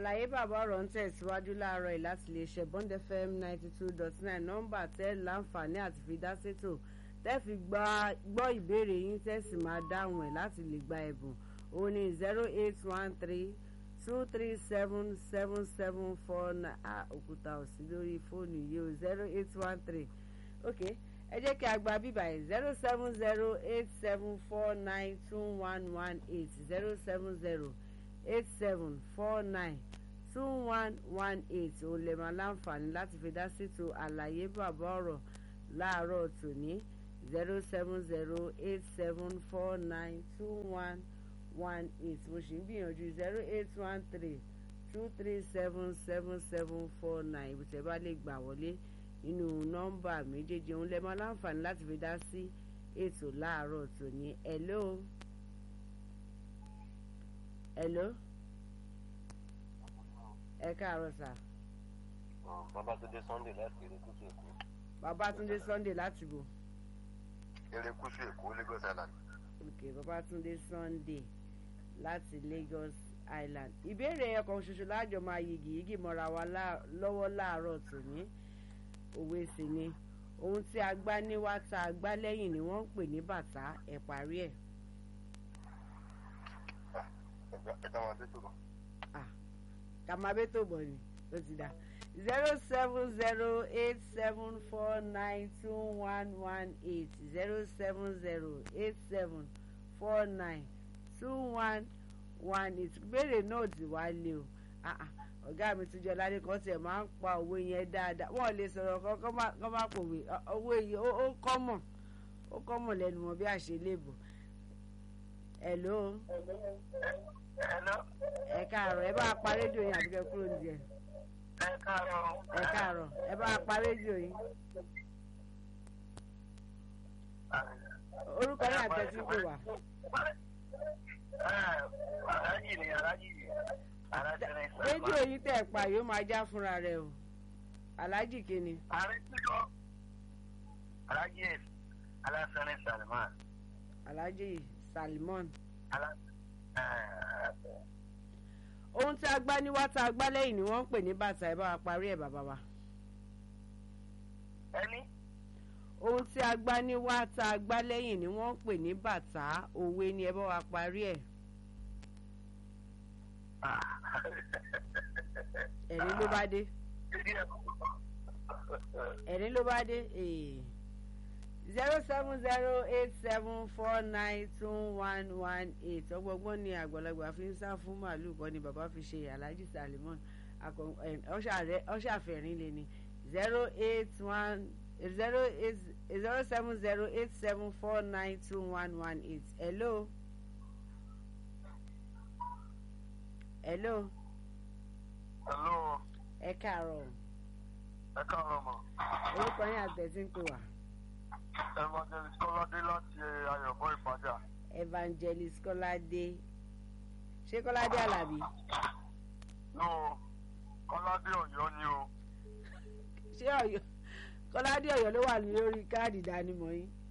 àlàyé bàbá ọ̀rọ̀ ń tẹ̀síwájú láàárọ̀ yìí láti lè ṣe bond fm ninety two dot nine nọ́mbà tẹ́ láǹfààní àti fi dá sétò tẹ́ fi gbọ́ ìbéèrè yín tẹ́ sì máa dáhùn ẹ̀ láti lè gba ẹ̀bùn òun ni zero eight one three two three seven seven seven four nine ah òkúta òsì lórí fóònù yìí o zero eight one three ok ẹ jẹ́ kí a gba bíbá yìí zero seven zero eight seven four nine two one one eight zero seven zero eight seven four nine two one one eight òun lè máa láǹfààní láti fi dá sítò àlàyé bàbá ọ̀rọ̀ láàárọ̀ tòní zero seven zero eight seven four nine two one one eight mo sì ń gbìyànjú zero eight one three two three seven seven seven four nine ibi tẹ́ bá lè gbà wọlé nínú nọ́mbà méjèèjì òun lè máa láǹfààní láti fi dá sí ètò láàárọ̀ tòní hello hello ẹ káàárọ̀ sà. babatunde sunday láti erékùsù èkó. babatunde sunday láti bò. erékùsù èkó lagos island. ok babatunde sunday láti lagos island. ìbéèrè ọkàn ṣoṣo láàjọ máa yigi yigi mọ́ra wa lọ́wọ́ láàárọ̀ tòní òwe sì ni ohun tí a gbá níwá tá a gbá lẹ́yìn ni wọ́n ń pè ní bàtà ẹ̀ parí ẹ̀. ẹ̀ka wọn tó tó bọ̀. kàmábẹ́tò bọ̀ ni ó ti dà zero seven zero eight seven four nine two one one eight zero seven zero eight seven four nine two one one eight béèrè náà ti wá lé o ọ̀gá mi tún jẹ́ ládé kan tiẹ̀ máa ń pa òwe yẹn dáadáa wọ́n lè sọ̀rọ̀ kan kọ́ má pòwe owó yìí ó kọ́mọ̀ ó kọ́mọ̀ lẹ́nu wọn bí àṣelébù hello ẹ káàárọ̀ ẹ bá pa rédíò yín àbíkẹ́ kúrò ní ẹ. ẹ káàárọ̀. ẹ káàárọ̀ ẹ bá pa rédíò yín. orúkọ yín àtẹ̀tí pè wá. alájì ni alájì ni alájì ni sàmà. rédíò yín tẹ̀ pa yóò máa já fúnra rẹ̀ o alájì kìíní. ààrẹ tí kò alájì alásán ní salman. alájì salmon. alásán ohun tí a gbá níwá tá a gbá lẹ́yìn ni wọ́n ń pè ní bàtà ẹ bá wa parí ẹ̀ bàbá wa. ẹni. ohun tí a gbá níwá tá a gbá lẹ́yìn ni wọ́n ń pè ní bàtà òwe ni ẹ bá wa parí ẹ̀. ẹ̀rín ló bá dé. ẹ̀rín ló bá dé. zero seven zero eight seven four nine two one one eight ọgbọgbọ́n ni àgbàlagbà fi ń sá fún màálù kan ni bàbá fi ṣe alhaji salimon ọṣàfẹ̀rín lè ní zero eight one zero eight zero seven zero eight seven four nine two one one eight hello hello hello ẹ káàárọ̀ ẹ káàárọ̀ mọ́. orúkọ yín àtẹ̀sí ń pè wá evangelist kọ́ládé láti ayọ̀bọ ìpàdà. evangelist kọ́ládé ṣé kọ́ládé alábí. no kọ́ládé ọ̀yọ́ ni o. ṣé ọ̀yọ́ kọ́ládé ọ̀yọ́ ló wà lórí káàdì ìdánimọ̀ yín.